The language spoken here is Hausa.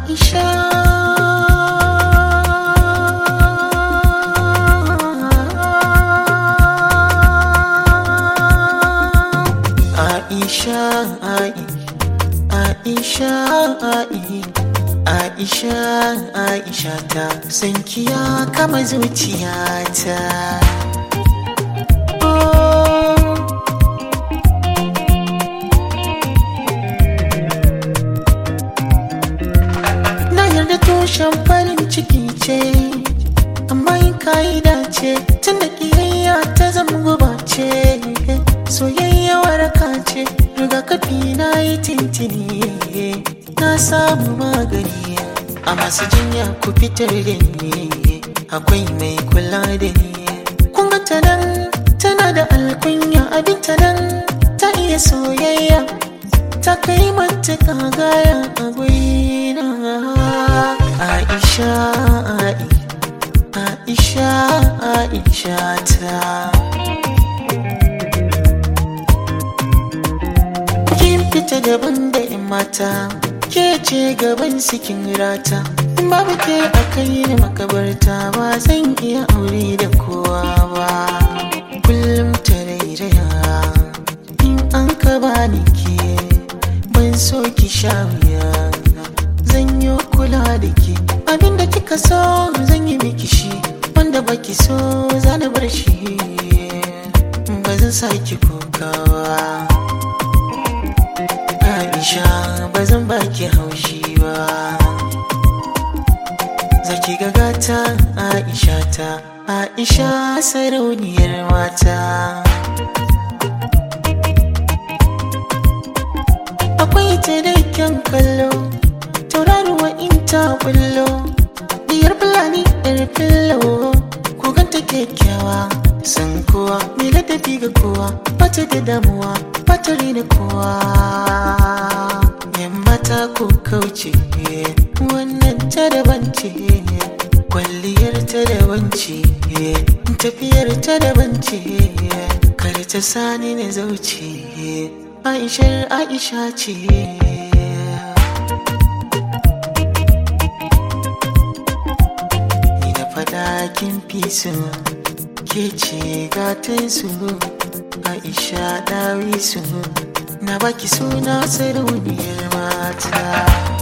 Aisha Aisha Ai Aisha Ai Aisha Aisha ta sankiya kama zuciyata oh. Na yarda tushen farin ciki ce, amma yin ka'ida ce, tun da ƙiyayya ta zama guba ce, soyayya waraka ce, rigakafi na yi tintini, na samu magani, a masu jinya ku fitar da ni, akwai mai kula da ni. Kun ga ta nan, tana da alkunya abin ta nan, ta iya soyayya. ta kai matuƙa gaya a gurina Aisha Ai Aisha Aisha ta Kin fita daban da in mata ke ce gaban sikin rata in babu ke a kai ni makabarta ba zan iya aure da kowa ba kullum ta rairaya in an ka bani ke ban so ki sha wuya zan yi kula da ke abinda kika so zan yi miki shi wanda baki so zan bar shi ba zan sa ki kokawa Aisha ba zan baki haushi ba Zaki ga gata Aisha ta Aisha sarauniyar mata akwai ta da kyan kallo tauraruwa in ta bullo diyar fulani yar fillo ko ganta kyakkyawa san kowa mai ladabi ga kowa bata da damuwa bata rina kowa yan mata ko kauce wannan ta daban ce kwalliyar ta daban ce tafiyar ta daban ce kar ta sani na zauce Aishar Aisha ce Ni da fada kin fi su ke ce gatan su Aisha dawi su na baki suna sarauniyar mata